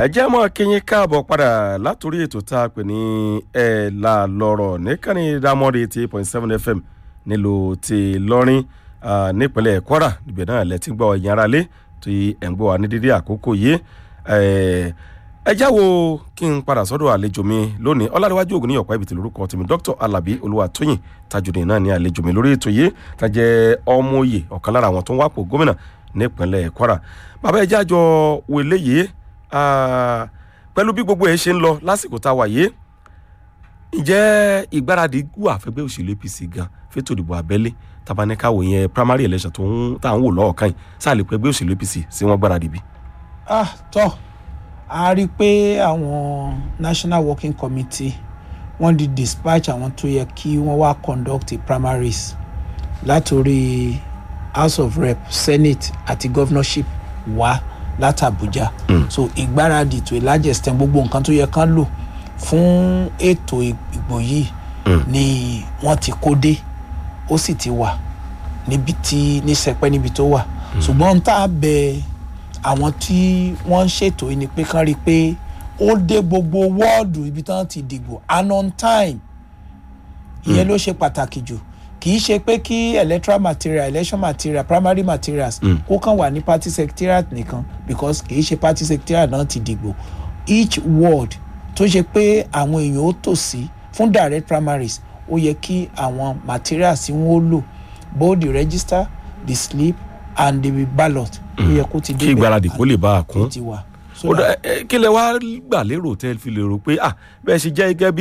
ẹ jẹ́ mọ́ kíyín káàbọ̀ padà látòrí ètò tá a pè ní ẹ̀ là lọ́rọ̀ níkànnì dámọ́rì eighty point seven fm nílùú ti lọ́rin nípínlẹ̀ kwara níbẹ̀ náà lẹ́tí gbọ́ ẹ̀yìn ara lé tí ẹ̀ ń gbọ́ wa ní dídí àkókò yìí ẹ já wo kí n padà sọ́dọ̀ àlejò mi lónìí ọlárẹ̀wájú ògùn ní ọ̀pá ibi tí lórúkọ tèmi dr alabi olúwatóyìn tajudeen náà ní àlejò mi lórí ètò yìí tajẹ́ ọmọ òye ọ̀kan lára àwọn tó ń wápò gómìnà nípínlẹ̀ kwara bàbá ẹ jájọ wo eléyìí pẹ̀lú bí gbogbo ẹ̀ ṣe ń lọ lásìkò tá a wà yìí ǹjẹ́ ìgbáradì wà fẹ́gbẹ́ òṣèlú apc gan fẹ́tò ìdìbò abẹ́lé tabaníkàwò yẹn primary election tó ń tà ń wò lọ́ọ̀kan yìí sáà lè pẹ́gbẹ́ òṣèlú apc sí wọ́n gbáradì bí. ah tọ́ a rí i pé àwọn national working committee wọ́n di dispatch àwọn tó yẹ kí wọ́n wá conduct primaries látòrí house of rep senate àti governorship wá láti abuja mm. so ìgbáradì tó ìlàjẹsẹ̀ gbogbo nǹkan tó yẹ kán lò fún ètò ìgbò yìí mm. ni wọ́n ti kó dé ó sì ti wà níbi tí ní sẹpẹ́ níbi tó wà ṣùgbọ́n tá a bẹ àwọn tí wọ́n ń ṣètò yìí ni pé kán rí i pé ó dé gbogbo wọ́ọ̀dù ibi tí wọ́n ti dìgbò and on time ìyẹn ló ṣe pàtàkì jù kì í ṣe pé kí electoral material election material primary materials kó kàn wà ní party secretariat nìkan because kì í ṣe party secretariat náà ti dìgbò each ward tó ṣe pé àwọn èèyàn ó tò sí fún direct primaries ó yẹ kí àwọn materials tí wọ́n lò both the register the slip and the ballot ó yẹ kó ti débẹ̀ kí ìgbáradì kó lè bá a kún ti wà. kí lẹ wá gbà lérò tẹ́ fi lè rò pé bẹ́ẹ̀ ṣe jẹ́ gẹ́gẹ́ bí